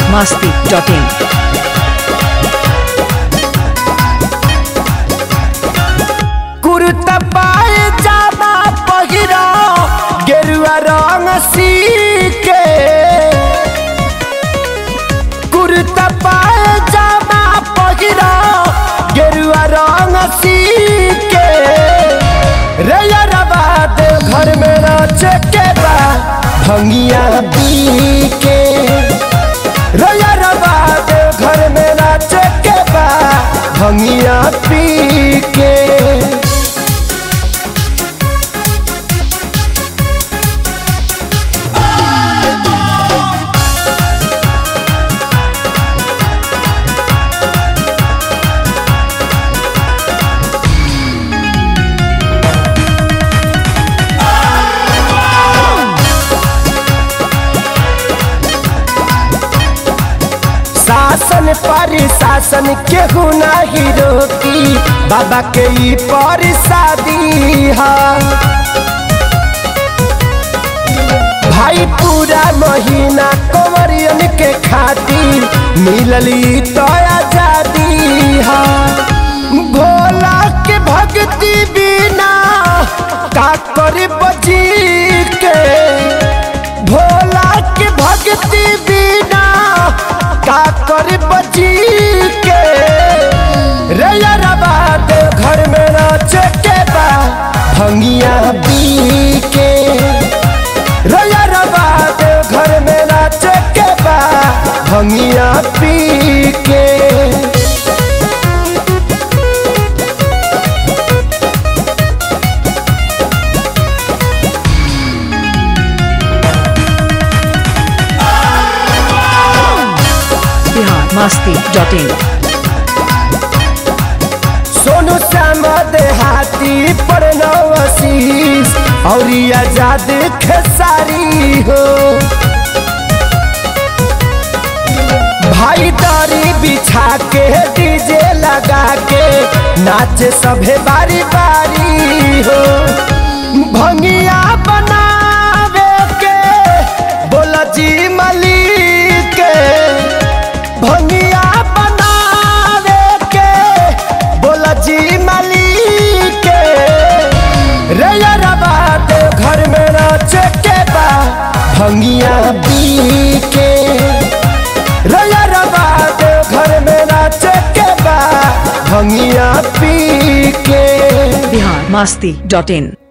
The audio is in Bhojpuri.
masti.in. कुर्ता पाए जामा पहिरा गेरुआ रंग सी के कुर्ता पाए जामा पहिरा गेरुआ रंग सी के रे यारबा दे घर में नाचे के बा भंगिया पी के रे यारबा दे घर में नाचे के बा भंगिया पी के शासन पर शासन केहू नहीं रोकी बाबा के ई पर शादी है भाई पूरा महीना कंवरियन के खातिर मिलली तो आजादी है भोला के भक्ति बिना का कर बजी के भोला के भक्ति बिना का कर बची के रे यारबा दे घर में नाचे के बा भंगिया पी के रे यारबा दे घर में नाचे के बा भंगिया पी के Bihar masti.in. सोनू श्याम देहाती पर नवशीष और आजाद खेसारी हो भाई दारी बिछा के डीजे लगा के नाचे सभे बारी बारी हो भंगिया बनावे के बोला जी मलिक के भंगिया बनावे के बोला जी मलिक के रे यारबा दे घर में नाचे के बा भंगिया पी के रे यारबा दे घर में नाचे के बा भंगिया पी के Bihar masti.in.